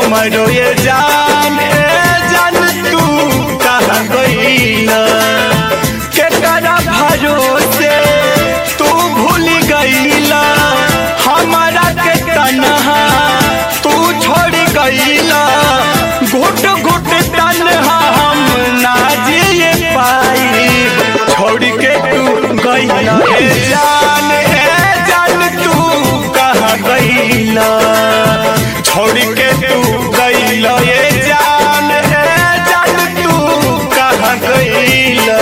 हमरो ये जान ए जान तू कहाँ गईला केकरा भरोसे तू भूल गईला हमारा के तनहा तू छोड़ गईला घुट घुट तनहा हम ना जिए पाई छोड़ के तू गईला ए जान ए जान तू कहाँ गईला छोड़ के तू गईला ए जान ए जान तू कहाँ गईला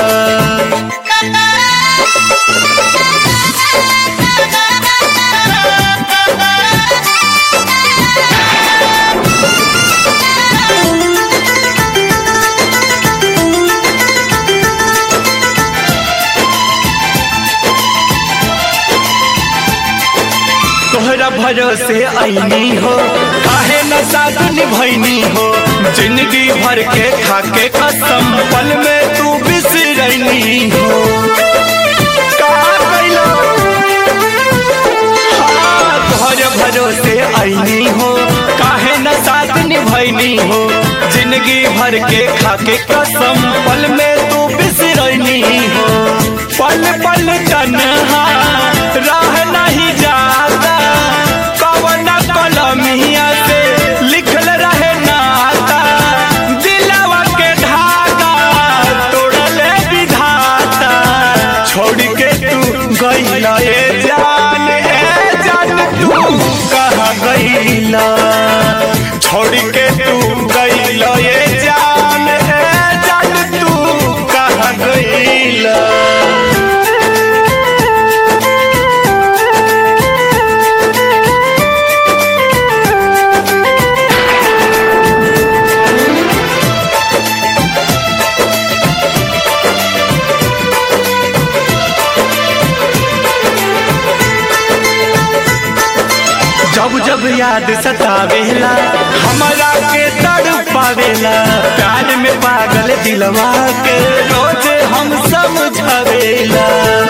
तोहरा भरोसे आईनी हो काहे न साथ निभैनी हो जिंदगी भर के खाके कसम पल में तू बिसरनी हो का कैलो हाँ, तोहरे भरोसे आईनी हो काहे न साथ निभैनी हो जिंदगी भर के खाके कसम पल में तू बिसरनी हो पल पल तन्हा राह नहीं जाता कवन कलमिया से लिखल रहे नाता दिलवा के धागा तोड़ले विधाता छोड़ के तू गईला ए जान ए जान तू कहाँ गईला छोड़ के तू गईला ए जान ए जान तू कहाँ गईला जब जब याद सतावेला हमारा के तड़ पावेला प्यार में पागल दिलवा के रोज हम समझावेला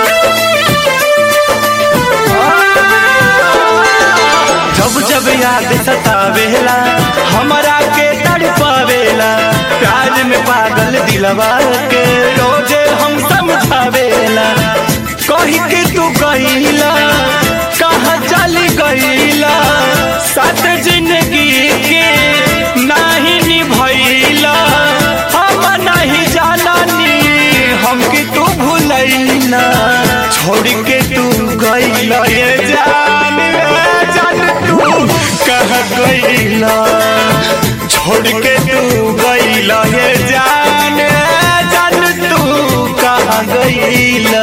जब जब याद सतावेला हमारा के तड़ पावेला प्यार में पागल दिलवा के रोज हम समझावेला कही के तू गईला कहाँ चली गईला साथ जिंदगी के नहीं निभैला हम नहीं जाननी हम कि तू भूलैला छोड़ के तू गईला ये जान ए जान तू कहाँ गईला छोड़ के तू गईला ये जान ए जान तू कहाँ गईला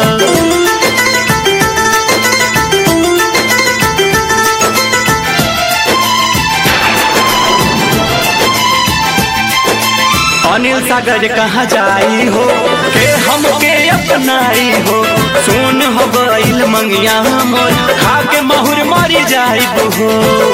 अनिल सागर कहाँ जाई हो के हमके अपनाई हो सुन हो गईल मंगिया मोर खा के महुर मरी जाई हो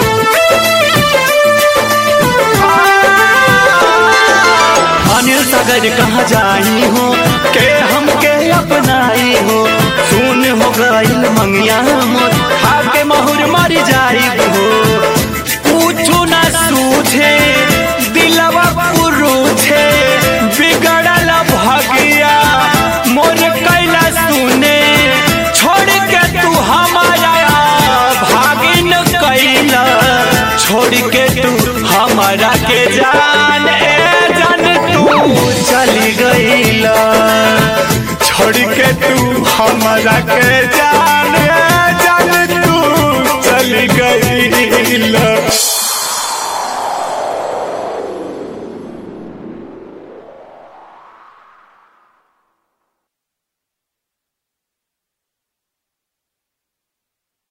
अनिल सागर कहाँ जाई हो के हमके अपनाई हो सुन हो गईल मंगिया मोर खा के महुर मरी जाई हो पूछू ना सूझे दिलवा पुरुछे बिगड़ल भगिया मोर कैला सुने छोड़ के तू हमारा भागिन कैला छोड़ के तू हमारा के जान ए जान तू चली गईला छोड़ के तू हमारा के जान